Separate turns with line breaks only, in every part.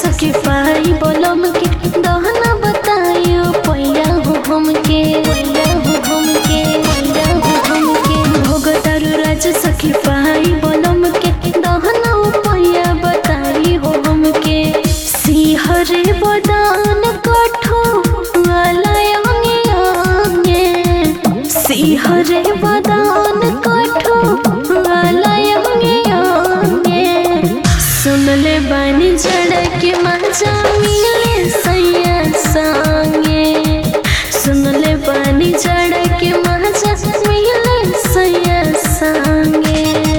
सके पाई बोलम के दहना बताइयो पैया हो हमके पैया हो हमके पैया हो हमके भोग तारू राज सके पाई बोलम के दहना पैया बताई हो हमके सिहरे बदान कठो आलयंगे आंगे सिहरे बदान कठो आलयंगे आंगे सुनले बानी झड़क मजा मिले सैया संगे सुनले बानी झड़क मजा मिले सैया संगे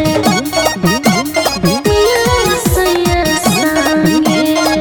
मिले सैया संगे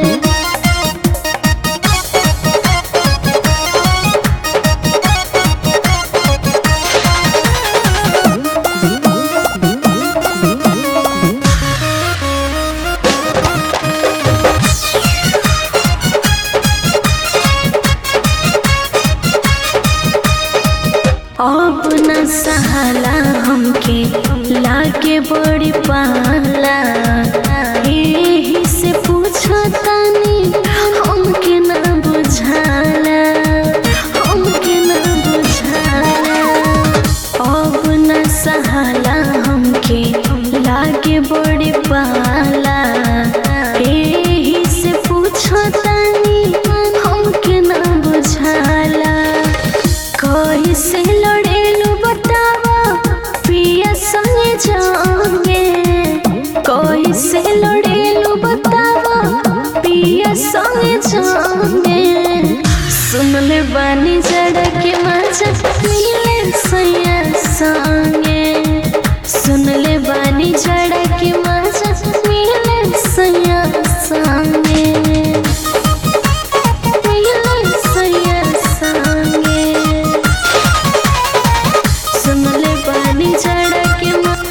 अब न सहाला हमके लागे बड़ी पाला एही से पूछो तानी हमके ना बुझाला हमके ना बुझाला अब न सहाला हमके लागे बड़ी पाला एही से पूछो तानी हमके ना बुझाला कैसे लड़ेलू बतावा पिया संगे जाओगे कैसे लड़ेलू बतावा पिया संगे जाओगे सुन ले बानी जड़ के मजा मिले सैया संगे सुन ले बानी जड़ के मजा मिले सैया संगे मिले सैया संगे सुनले बानी जड़ के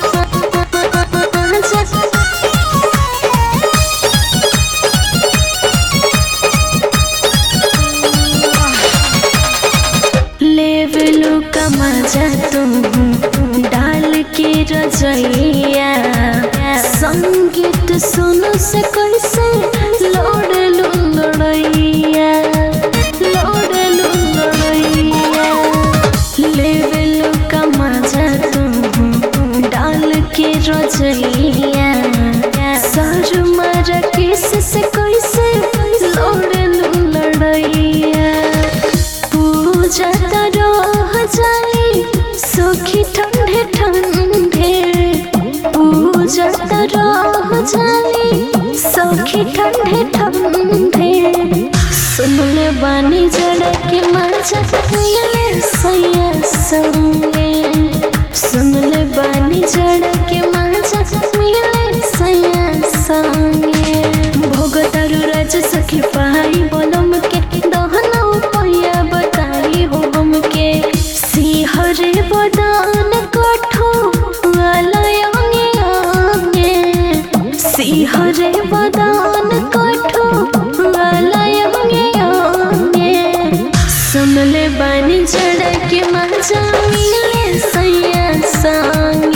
लेवलू का मजा तुम डाल के रजैया संगीत सुनो से कैसे लोड लू लड़ैया लोड लू लड़ैया लेवल का मजा तुम डाल के रजैया सर मर किस से कैसे लोड़ लू लड़ैया पूजा रह जाई सुखी ठंडे ठंडे पूजा रह जाई सखी ठंडे ठंडे सुनले बानी जड़ के मजा मिले सैया संगे सुनले बानी जड़ के मजा मिले सैया संगे भोग तारू राज सखी पाई बोलम के दहना पैया बताई हो हमके सिहरे बदान कठो आलयंगे आंगे सिहरे बदान कठो आलयंगे आंगे सुनले बानी जड़ के मजा मिले सैया संग